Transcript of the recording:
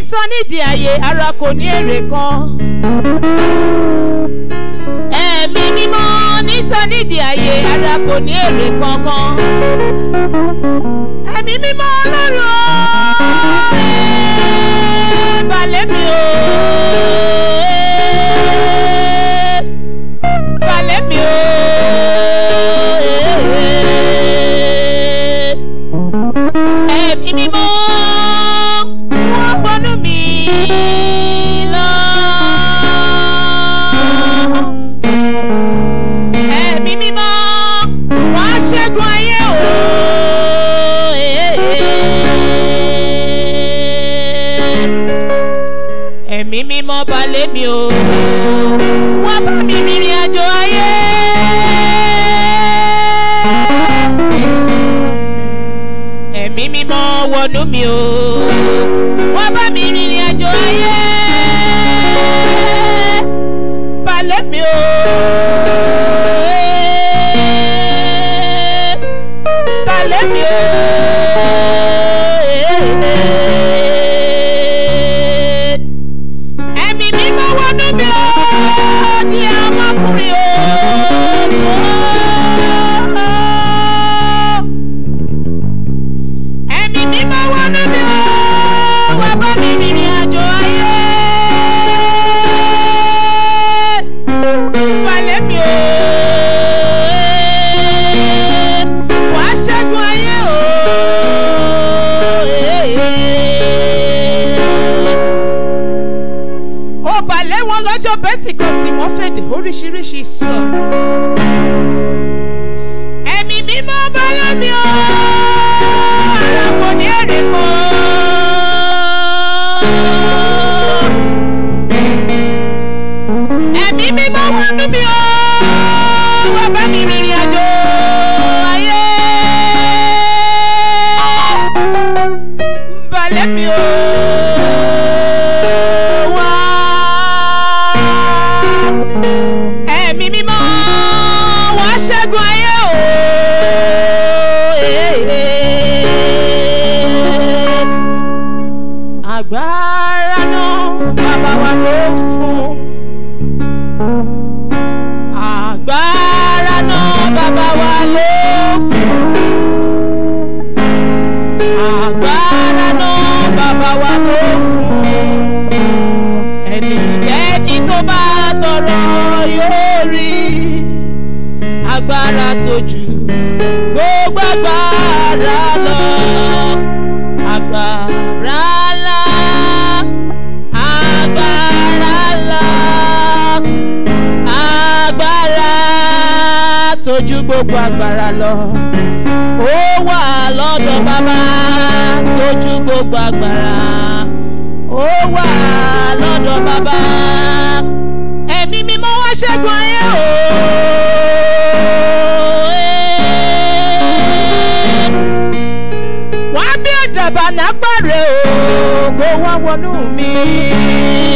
sọ nídìí ààyè ara kò ní èrè kan. ẹ̀mí mímọ́ ní sọ nídìí ààyè ara kò ní èrè kankan. ẹ̀mí mímọ́ ọlọ́run ó ẹ̀ balẹ̀ mi o. ẹ̀ balẹ̀ mi o. ẹ̀mí mímọ́ wọ́n wọnú mi lọ. ẹ̀mí mímọ́ wọ́n á ṣẹ́gun ayé o. ẹ̀mí mímọ́ balẹ̀ mi o. wọ́n bá mi rìnrìn àjò ayé. ẹ̀mí mímọ́ wọnú mi o wọ́n bá mi rìnrìn àjò ayé balẹ̀ mi o balẹ̀ mi o ẹ̀mí mímọ́ wọnú mi o di ọmọkùnrin o tó. ẹ̀mí mímọ́ wọnú mi ó wá bá mi rìnrìn àjò ayé. Wálé mi ó wá ṣẹ́gun ayé o. Ó balẹ̀ wọn lọ́jọ́ Pentikọ́sì wọ́n fèdè oríṣiríṣi sọ. Ẹ̀mí mímọ́ balẹ̀ mi ó ara kò ní èrè kan. ẹ̀mí mímọ́ wọnú mi ó wá bá mi rìnrìn àjò ayé. balẹ̀ mi ó wá. ẹ̀mí mímọ́ wá ṣẹ́gun ayé o. agbára náà bàbá wa ló fún. agbára náà bàbá wa ló fún. agbára náà bàbá wa ló fún. ẹnikẹ́ni tó bá tọrọ yóò rí agbára tó ju gbogbo agbára lọ agbára ńlá agbára ńlá agbára tójú gbogbo agbára lọ ó wà lọ́dọ̀ bàbá tójú gbogbo agbára ó wà lọ́dọ̀ bàbá ẹ̀mí mímọ́ wá ṣẹ́gun ayé o. wọ́n á bí àdàbà nápàrẹ̀ o kó wá wọnú mi.